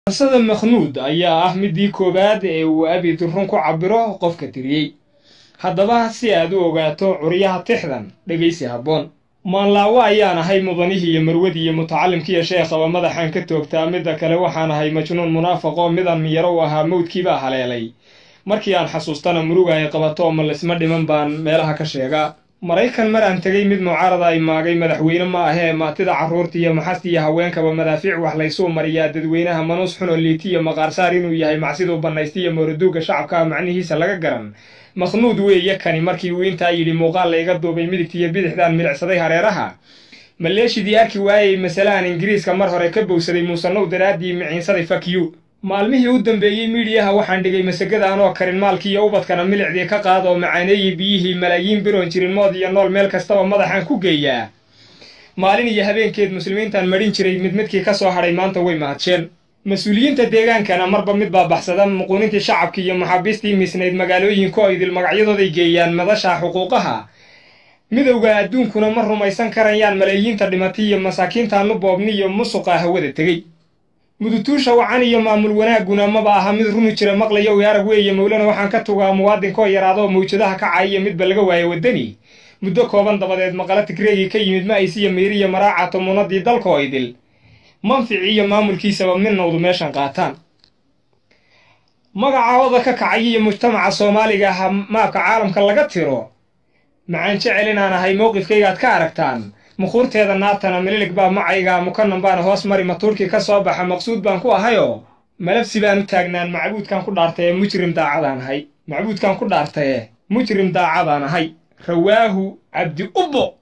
qisada makhnuud ayaa ah midii koowaad ee uu abid run ku cabiro qofka tiriyey haddaba si aad u ogaato curyaha tixdan dhegaysi habboon maanlaawo ayaan ahay mudanihii iyo marwadii iyo mutacalimkiiyo sheekhaba madaxaan ka toogtaa midda kale waxaan ahay majnuun munaafaqoo midaan miyaro u ahaa mawdkiibaa haleelay markii aan xasuustana muruga ay qabato ma laysma dhiman baan meelaha ka sheegaa maraykan maraan tegay mid mucaarada ay maagay madaxweyne ma ahee maatida carruurta iyo maxasta iyo haweenkaba madaafiic wax laysuu mariyaa dadweynaha manuus xun oo liiti iyo maqaarsaar inuu yahay macsiduu bannaysta iyo mooraduuga shacabka macnihiisa laga garan makhnuud weeye kani markii uu intaa yidhi muuqaal layga duubay midigta iyo bidixdaan milicsaday hareeraha maleeshidii arki waayey masalahan ingiriiska mar hore ka bowsaday muusanow daraaddii miciinsaday fakyu maalmihii u dambeeyey miidhiyaha waxaan dhigay masagada anoo karin maalkii iyo ubadkana milicdii ka qaad oo macaaneeyey biyihii malaayiin biroon jirin mood iyo nool meel kastaba madaxaan ku geeyaa maalin iyo habeenkeed muslimiintaan madhin jiray mid midkii ka soo hadhay maanta way mahadsheen mas-uuliyiinta deegaankana marba mid baa baxsada muquunintii shacabkii iyo maxaabiistii miisnayd magaalooyinka oo idil magacyadooday geeyaan madasha xuquuqaha midowda adduunkuna ma rumaysan karayaan malaayiinta dhimatay iyo masaakiintaanu boobni iyo musuqa hawada tegey mudutuusha wacan iyo maamul wanaagguna maba aha mid runi jira maqlaya oy arag weeye mowlana waxaan ka tugaa muwaadinkoo yaraadoo mawjadaha ka caayiya midba laga waayo waddani muddo kooban dabadeed maqala tigreegii ka yimid ma'aysiyo meyriya maraaca tumuunadii dalkoo idil manfici iyo maamulkiisaba midnowdu meeshan qaataan magacooda ka kacay iyo mujtamaca soomaaliga ah maabka caalamka laga tiro macaan jecel inaan ahay mowqifkaygaad ka aragtaan muquurteeda naartana mililig baa macayga mukanan baana hoos mari matuurkii ka soo baxa maqsuud baan ku ahayoo malabsi baan u taagnaan macbuudkan ku dhaartaye mujrim daacadaan ahay macbuudkan ku dhaartaye mujrim daacadaan ahay rawaahu cabdi ubbo